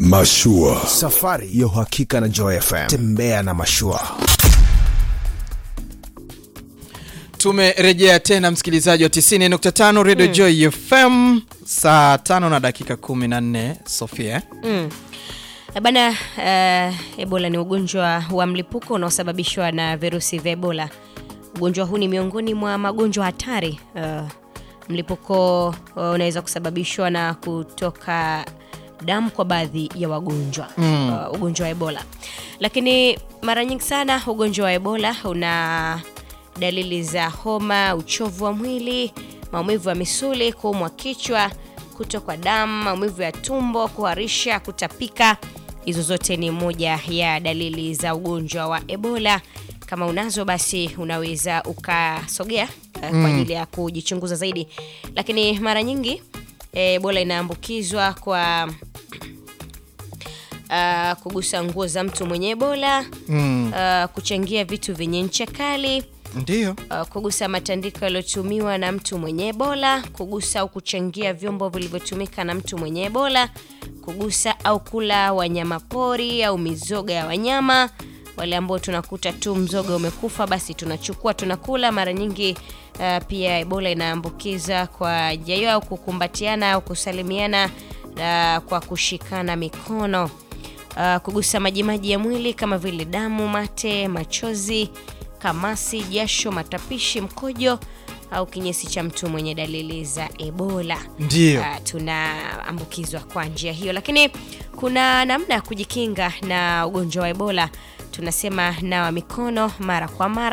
Mashua. Safari ya uhakika na Joy FM. Tembea na mashua. Tumerejea tena msikilizaji wa 90.5 Radio Joy FM saa tano na dakika 14 Sofia. Mm. Eh, Bana, uh, Ebola ni ugonjwa wa mlipuko unaosababishwa na virusi vya Ebola. Ugonjwa huu ni miongoni mwa magonjwa hatari. Uh, mlipuko uh, unaweza kusababishwa na kutoka damu kwa baadhi ya wagonjwa uh, ugonjwa wa Ebola. Lakini mara nyingi sana ugonjwa wa Ebola una dalili za homa, uchovu wa mwili, maumivu ya misuli, kuumwa kichwa, kutokwa damu, maumivu ya tumbo, kuharisha, kutapika. Hizo zote ni moja ya dalili za ugonjwa wa Ebola. Kama unazo basi unaweza ukasogea eh, kwa ajili ya kujichunguza zaidi, lakini mara nyingi eh, Ebola inaambukizwa kwa uh, kugusa nguo za mtu mwenye Ebola Mm. uh, kuchangia vitu vyenye ncha kali Ndio. uh, kugusa matandiko yaliyotumiwa na mtu mwenye Ebola, kugusa au kuchangia vyombo vilivyotumika na mtu mwenye Ebola, kugusa au kula wanyama pori au mizoga ya wanyama. Wale ambao tunakuta tu mzoga umekufa, basi tunachukua tunakula. Mara nyingi uh, pia Ebola inaambukiza kwa njia hiyo, au kukumbatiana au kusalimiana uh, kwa kushikana mikono uh, kugusa majimaji ya mwili kama vile damu, mate, machozi, kamasi, jasho, matapishi, mkojo au kinyesi cha mtu mwenye dalili za Ebola. Ndio. Uh, tunaambukizwa kwa njia hiyo, lakini kuna namna ya kujikinga na ugonjwa wa Ebola. Tunasema nawa mikono mara kwa mara